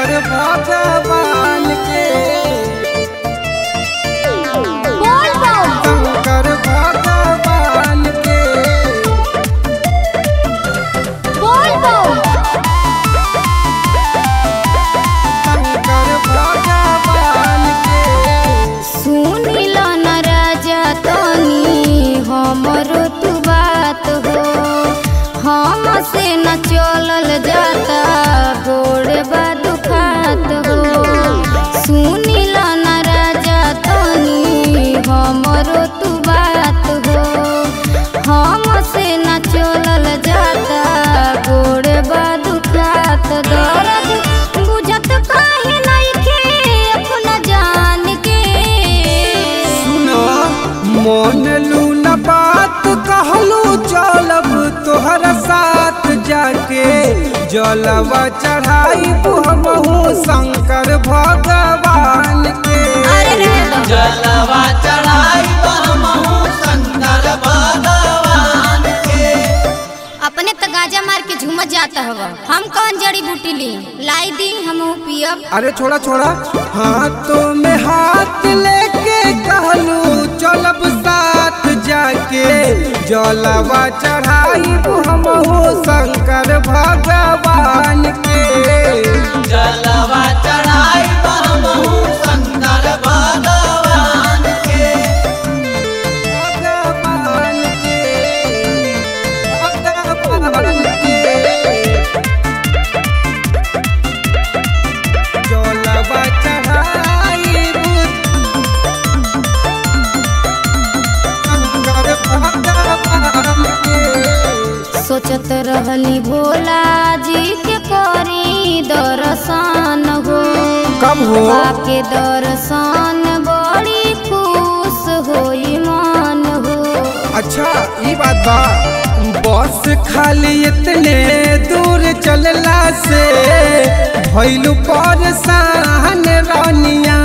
शंकर भगवान के बोल बोल शंकर भगवान के बोल बोल शंकर भगवान के सुनिल न राजा तनी हमरो तू बात हो हम से न चलल जाता गोड़ बा दुखात हो सुनिल न राजा तनी हमरो तू बात हो हम से न चलल जाता गोड़ बा दुखात दर्द बुझत काहे नइखे अपना जान के सुनो मोन लून बात कहलू चलब तोहरा साथ जाके जलवा चढ़ाई हमहू शंकर भगवान के अरे रहे दो। जलवा चढ़ाई हमहू शंकर भगवान के अपने तो गाजा मार के झूमत जाता हवा हम कौन जड़ी बूटी ली लाई दी हम पियब अरे छोड़ा छोड़ा हाथों में हाथ लेके कहलू चलब साथ जाके जलवा चढ़ाई हमहू शंकर भगवान के जलवा चढ़ाई हमहू शंकर भगवान के भगवान के भगवान के जलवा चढ़ाई शंकर भगवान के सोचत रहली भोला जी के करी दर्शन हो कब हो? के दर्शन बड़ी खुश होई मन हो अच्छा ये बात बा बस खाली इतने दूर चलला से भइलू परेशान रानिया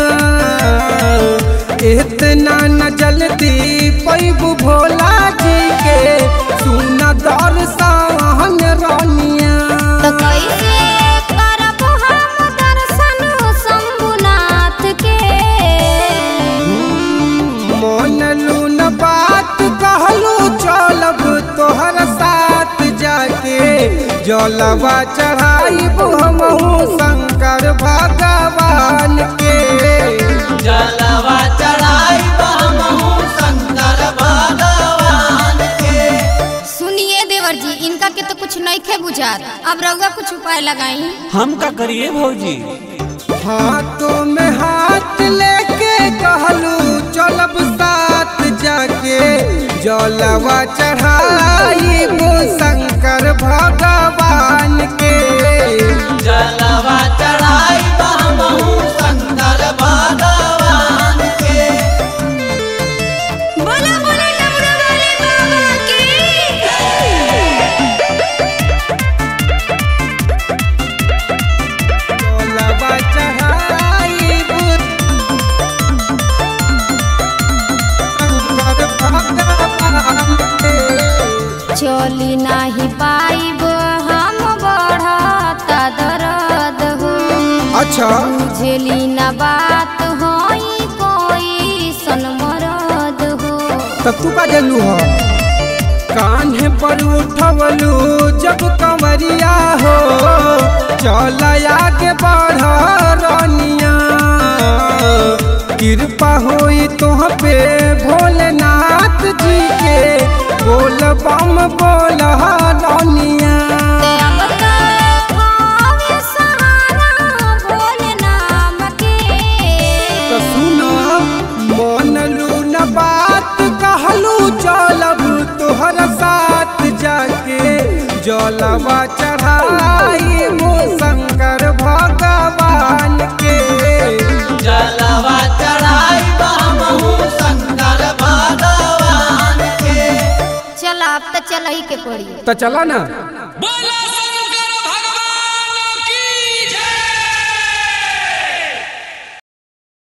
इतना न जल्दी पैबू भोला जी के सुन दर्शन रानिया तो कैसे करब हम दर्शन शंभुनाथ के मन लून बात कहलू चलब तोहर साथ जाके जलवा चढ़ाई हमहू शंकर भगवान के जलवा चढ़ाई हमहू शंकर भगवान के सुनिए देवर जी इनका के तो कुछ नहीं खे बुझात अब रउआ कुछ उपाय लगाई हम का करिए भौजी हाथों में हाथ लेके कहलू चलब साथ जाके जलवा चढ़ाई शंकर भगवान के जलवा चढ़ाई हमहू शंकर भगवान के बोला बोला डमरू वाले बाबा की जलवा चढ़ाई शंकर भगवान के चली नाही पाइब हम बढ़ता दर्द हो अच्छा बुझली न बात होई कोई सनमरद हो तब तू का जलू हो कान्हे पर उठवलू जब कंवरिया हो चल आगे बढ़ रानिया कृपा होई तुह पे भोलेनाथ जी के बोल बम बोल रानिया ते अब तक भावे सहारा भोले नाम के तो सुनो मन लून बात कहलू चलब तोहर साथ जाके जलवा चढ़ाई शंकर भगवान के जलवा चढ़ाई हमहू शंकर भगवान के चल अब तो चल ही के पड़ी तो चला ना